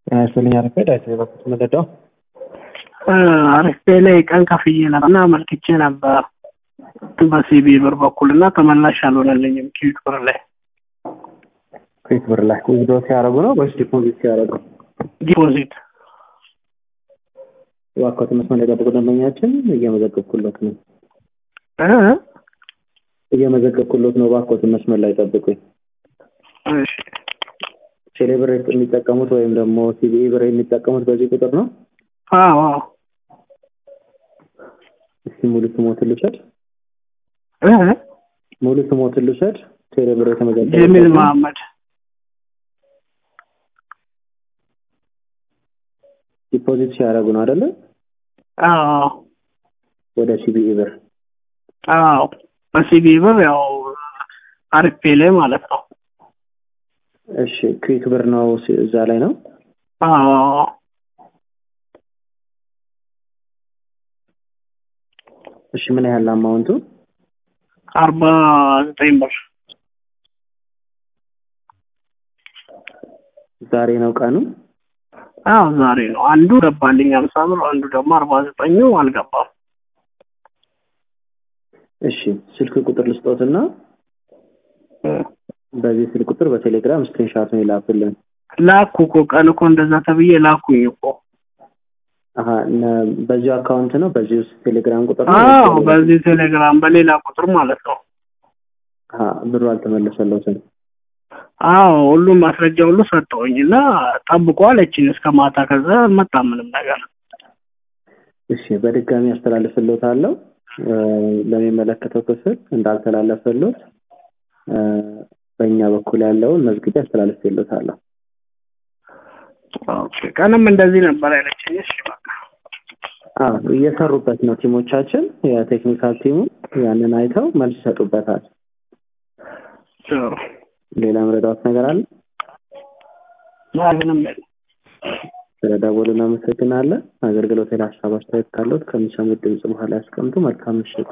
ያስልኝ አረፈድ አይተ በፊት መደዳው አርፌ ላይ ቀን ከፍዬ ነበር እና አመልክቼ ነበር በሲቢ ብር በኩል እና ተመላሽ አልሆነልኝም። ኪዊክ ብር ላይ ኩዊክ ብር ላይ ዊዝድሮ ሲያደርጉ ነው ወይስ ዲፖዚት ሲያደርጉ? ዲፖዚት እባክዎት መስመር ላይ ጠብቁ። ደንበኛችን እየመዘገብኩሎት ነው እ እየመዘገብኩሎት ነው። እባክዎት መስመር ላይ ጠብቁኝ። እሺ ቴሌ ብር የሚጠቀሙት ወይም ደግሞ ሲቢኢ ብር የሚጠቀሙት በዚህ ቁጥር ነው? አዎ አዎ እስቲ ሙሉ ስሞትን ልውሰድ። እ ሙሉ ስሞትን ልውሰድ። ቴሌ ብር የተመዘገበ ጀሚል መሐመድ ዲፖዚት ሲያደርጉ ነው አይደለ? አዎ ወደ ሲቢኢ ብር አዎ በሲቢ ብር ያው አርፌ ላይ ማለት ነው። እሺ ኩዊክ ብር ነው ሲ- እዛ ላይ ነው። አዎ እሺ ምን ያህል አማውንቱ? አርባ ዘጠኝ ብር ዛሬ ነው ቀኑ? አዎ ዛሬ ነው። አንዱ ገባልኝ አምሳ ብር፣ አንዱ ደግሞ አርባ ዘጠኙ አልገባም። እሺ ስልክ ቁጥር ልስጦትና እ በዚህ ስልክ ቁጥር በቴሌግራም ስክሪንሻት ነው ይላኩልን። ላኩ እኮ ቀን እኮ እንደዛ ተብዬ ላኩኝ እኮ። አሀ ነ- በዚሁ አካውንት ነው በዚህ ውስጥ ቴሌግራም ቁጥር ነው? አዎ በዚህ ቴሌግራም በሌላ ቁጥር ማለት ነው። አሀ ብሩ አልተመለሰለትም። አዎ ሁሉም ማስረጃ ሁሉ ሰጠውኝ እና ጠብቆ አለችኝ እስከ ማታ። ከዛ አልመጣም ምንም ነገር። እሺ በድጋሚ አስተላልፍልዎታለሁ እ፣ ለሚመለከተው ክፍል እንዳልተላለፈልዎት እ፣ በእኛ በኩል ያለውን መዝግቤ አስተላልፍልዎታለሁ። ኦኬ ቀንም እንደዚህ ነበር ያለችኝ። እሺ በቃ አዎ እየሰሩበት ነው ቲሞቻችን፣ የቴክኒካል ቲሙ ያንን አይተው መልስ ይሰጡበታል። ጥሩ። ሌላ መረዳት ነገር አለ? ምንም የለም። ስለደወሉ እናመሰግናለን። አገልግሎት ላይ ሀሳብ አስተያየት ካለዎት ከሚሰሙት ድምጽ በኋላ ያስቀምጡ። መልካም ምሽት።